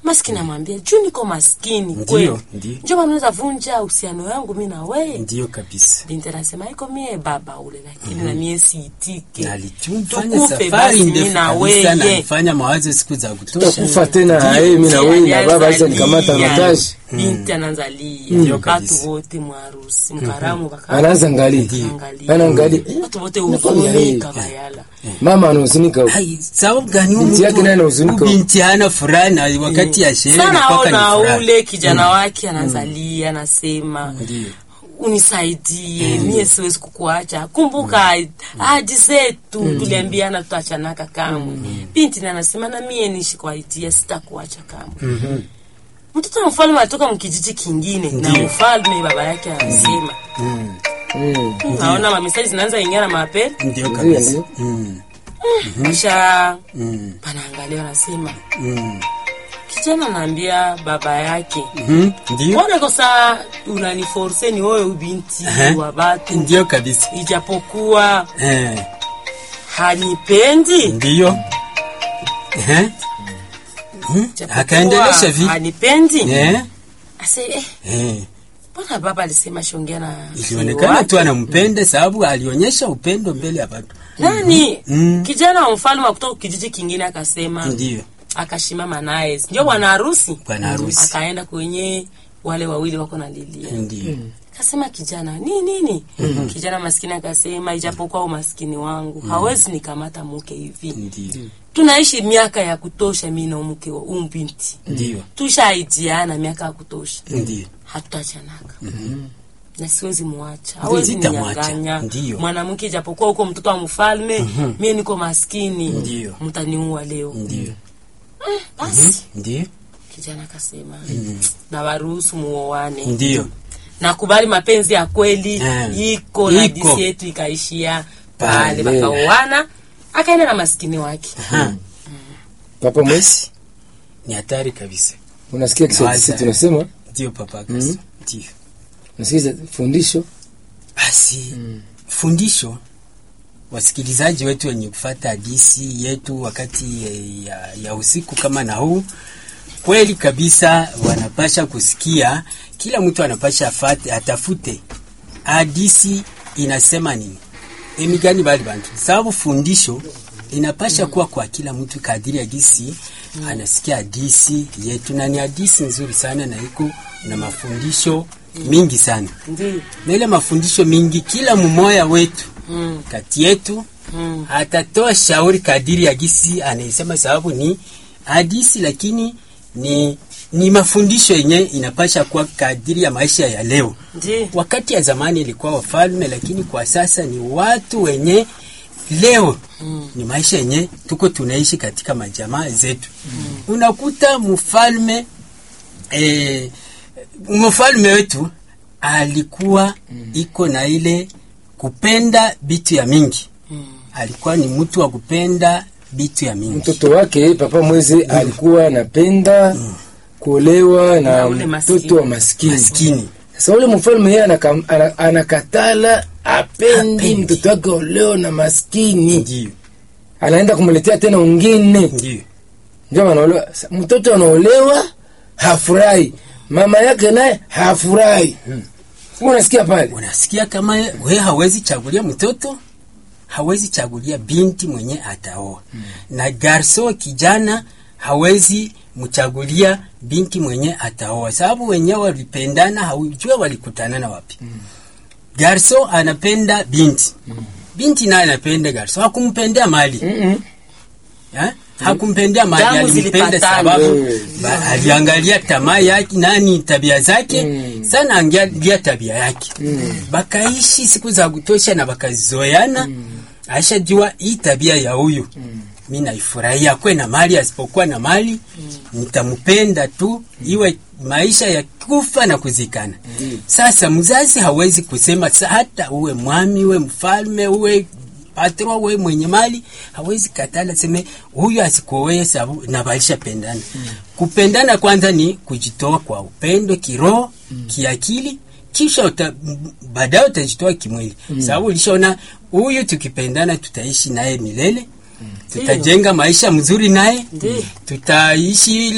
maskini amwambia juu niko maskini Ndiyo, kweli ndiyo. njo manaweza vunja uhusiano yangu mi na weye Ndiyo kabisa. binti anasema iko mie baba ule lakini na mie siitike Na alichumfanya Tukufe safari basi mi ndefu na kabisa na weye alifanya mawazo siku za kutosha. tutakufa tena eh, mimi na wewe na baba acha nikamata mataji binti anaanzalia Ndiyo kabisa. watu wote mwarusi mkaramu baka anaanza angalia Angalia. anaangalia eh, watu wote nakwambia, huzunika eh, bayala mama anahuzunika huko. Hai, sababu gani huyu Binti yake mtu- naye anahuzunika. huyu binti hana furaha na wakati ya sherehe sana inakuwaka ni ona furaha. ule kijana wake anazalia anasema Ndiyo. unisaidie mie siwezi kukuacha kumbuka ahadi zetu tuliambiana tutaachanaka kamwe binti na anasema na mie nishi kwa itia sitakuacha kamwe mtoto wa mfalme alitoka mkijiji kingine na mfalme baba yake anasema Mm. naona mamisali zinaanza ingia na mapele Ndiyo kabisa. Ndiyo. Mm. kisha Mm. panaangalia wanasema Mm. kijana anaambia baba yake Mhm. Ndiyo. mbona kosa unaniforse ni wewe ubinti Ehe. wa batu Ndiyo kabisa. ijapokuwa Eh. hanipendi Ndiyo. Eh. Mhm. Ijapokuwa Akaendelesha vi. hanipendi Eh. ase eh, Eh. mbona baba alisema shongea na Ilionekana wake? tu anampenda sababu alionyesha upendo mbele ya watu. nani Mm. kijana wa mfalme wa kutoka kijiji kingine akasema Ndiyo. akashimama naye ndio bwana harusi Bwana harusi. akaenda kwenye wale wawili wako na lilia Ndiyo. kasema kijana ni nini kijana maskini akasema ijapokuwa umaskini wangu hawezi nikamata muke hivi Ndiyo. tunaishi miaka ya kutosha mi na mke wa huyu binti Ndiyo. tushaijiana miaka ya kutosha Ndiyo. hatutachanaka na siwezi muacha hawezi Sitamwacha. ninyanganya Ndiyo. mwanamke ijapokuwa huko mtoto wa mfalme mie niko maskini Ndiyo. mtaniua leo Ndiyo. basi Ndiyo. kijana akasema na waruhusu muoane Ndiyo. nakubali mapenzi ya kweli Eh. iko na Iko. disi yetu ikaishia pale Pale. wakaoana akaenda na maskini wake Ha. papa mwesi Ni hatari kabisa. unasikia Kiswahili Waza. sisi tunasema Ndiyo papa Kaso. Ndiyo. unasikia fundisho Basi fundisho wasikilizaji wetu wenye kufata hadisi yetu wakati eh, ya, ya usiku kama na huu, kweli kabisa wanapasha kusikia, kila mtu anapasha afate, atafute hadisi inasema nini, emigani bali bantu, sababu fundisho inapasha kuwa kwa kila mtu kadiri ya gisi anasikia hadisi yetu, na ni hadisi nzuri sana na iko na mafundisho mingi sana ndio na ile mafundisho mingi, kila mmoja wetu mm. kati yetu mm. atatoa shauri kadiri ya gisi anaisema, sababu ni hadisi, lakini ni ni mafundisho yenye inapasha kuwa kadiri ya maisha ya leo. ndio Wakati ya zamani ilikuwa wafalme, lakini kwa sasa ni watu wenye leo Mm. ni maisha yenye tuko tunaishi katika majamaa zetu. Unakuta mfalme eh, mfalme wetu alikuwa iko na ile kupenda bitu ya mingi, Mm. alikuwa ni mtu wa kupenda bitu ya mingi. mtoto wake papa mwezi alikuwa anapenda kuolewa na Na ule maskini. mtoto wa maskini Maskini sasa ule mfalme yeye anaka- ana- anakatala apendi Hapendi. mtoto wake oleo na maskini ndio anaenda kumletea tena ungine ndio ndio anaolewa Sa- mtoto anaolewa hafurahi mama yake naye hafurahi Wewe unasikia pale unasikia kama we hawezi chagulia mtoto hawezi chagulia binti mwenye ataoa na garso kijana hawezi mchagulia binti mwenye ataoa sababu wenyewe walipendana haujua walikutanana wapi garso anapenda binti binti naye anapenda garso hakumpendea mali Mm-mm. Ha? hakumpendea mali Damu alimpenda zilipatana. sababu Wewe. ba- aliangalia tamaa yake nani tabia zake Mm. sana angalia tabia yake Mm. bakaishi siku za kutosha na bakazoeana ashajua hii tabia ya huyu mi naifurahia kwe na mali asipokuwa na mali nitampenda tu iwe maisha ya kufa na kuzikana sasa mzazi hawezi kusema sa- hata uwe mwami uwe mfalme uwe patro uwe mwenye mali hawezi katala seme huyu asikuoe sababu na balisha pendana kupendana kwanza ni kujitoa kwa upendo kiroho kiakili kisha uta, m- baadaye utajitoa kimwili sababu ulishaona huyu tukipendana tutaishi naye milele tutajenga maisha mzuri naye Ndiyo. tutaishi